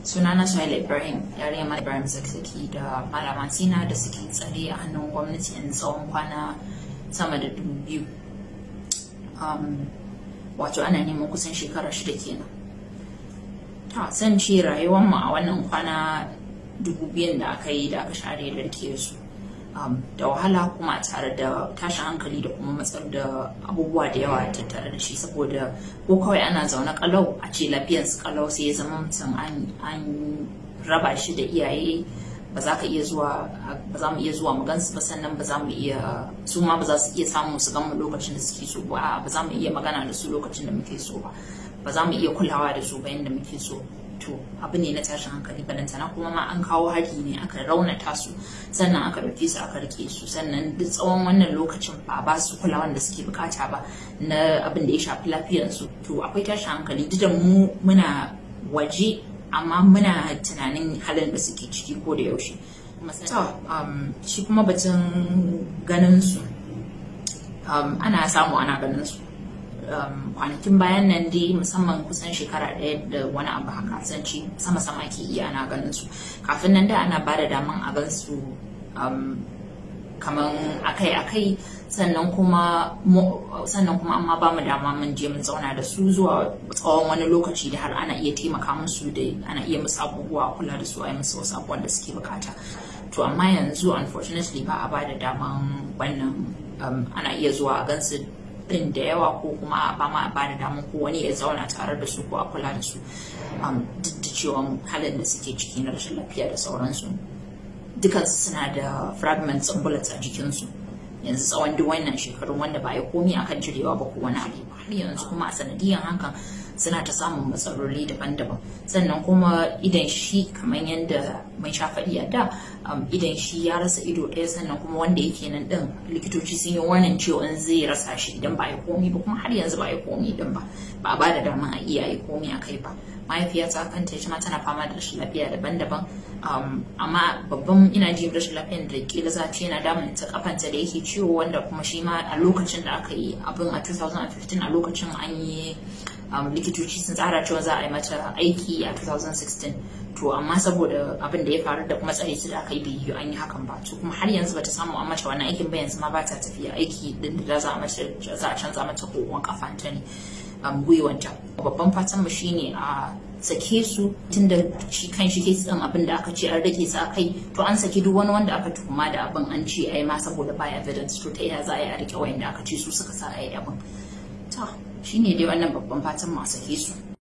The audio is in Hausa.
sunana Suhaila Ibrahim yarinya Malam Ibrahim Zakzaki da Malama Sina da suke tsare a hannun gwamnati yanzu tsawon kwana sama da dubu biyu. Wato ana neman kusan shekara shida kenan. Ta san ce rayuwar mu a wannan kwana dubu biyun da aka yi da aka share da rike su. da wahala kuma tare da tashin hankali da kuma matsar da abubuwa da yawa tattare da shi saboda ko kawai ana zaune kalau a ce lafiyarsu kalau sai ya zama mutum an raba shi da iyaye ba za ka iya zuwa ba za mu iya zuwa mu gansu ba sannan ba za mu iya su ma ba za su iya samu su gan mu lokacin da suke so ba ba za mu iya magana da su lokacin da muke so ba ba za mu iya kulawa da su ba yadda muke so to abu ne na tashin hankali balantana kuma ma an kawo hari ne aka raunata su sannan aka ɗauke su aka rike su sannan duk tsawon wannan lokacin ba ba su kulawan da suke bukata ba na abin da ya shafi lafiyarsu to akwai tashin hankali duk da mu muna waje amma muna tunanin halin da suke ciki ko da yaushe shi kuma batun ganin su ana samu ana ganin su kwanakin bayan nan dai musamman kusan shekara ɗaya da wani abu haka sanci sama-sama ke iya ana ganin su kafin nan da ana ba da daman a gan su kamar akai-akai sannan kuma sannan kuma amma ba mu dama mun je mun zauna da su zuwa tsawon wani lokaci da har ana iya taimaka musu da ana iya musu abubuwa kula da su a yi musu wasu abubuwan da suke bukata to amma yanzu unfortunately ba a ba da daman wannan ana iya zuwa a gansu din da yawa ko kuma ba ma ba da damar ko wani ya zauna tare da su ko a kula da su duk da cewa halin da suke ciki na rashin lafiya da sauransu dukansu suna da fragments and bullets a jikinsu yanzu tsawon duk wannan shekarun wanda ba ya komi akan cirewa ba ko wani abu har yanzu kuma a sanadiyan hakan suna ta samun matsaloli daban-daban sannan kuma idan shi kamar yadda mai sha faɗi a da idan shi ya rasa ido ɗaya sannan kuma wanda yake nan ɗin likitoci sun yi wannan cewa zai rasa shi idan ba ya komi ba kuma har yanzu ba ya komi ɗin ba ba a ba da dama a iya yi komi a kai ba mahaifiyata kanta ita ma tana fama da rashin lafiya daban-daban amma babban ina jin rashin lafiyar da kila za ta yana damun ta kafanta da yake ciwo wanda kuma shi ma a lokacin da aka yi abin a 2015 a lokacin an yi likitoci sun tsara cewa za a yi mata aiki a 2016 to amma saboda abin da ya faru da kuma tsare su da aka yi bai yi an yi hakan ba to kuma har yanzu bata samu an mata wannan aikin ba yanzu ma ba ta tafiya aiki din da za a mata za a canza mata kokon kafanta ne gwiwanta babban fatan mu shine a sake su tun da shi kan shi ke tsan abin da aka ce an rage su kai to an saki duk wani wanda aka tuhuma da abin an ce ai ma saboda baya evidence to ta iya za a yi a rike wayanda aka ce su suka sa ai abin to shine dai wannan babban fatan mu a sake su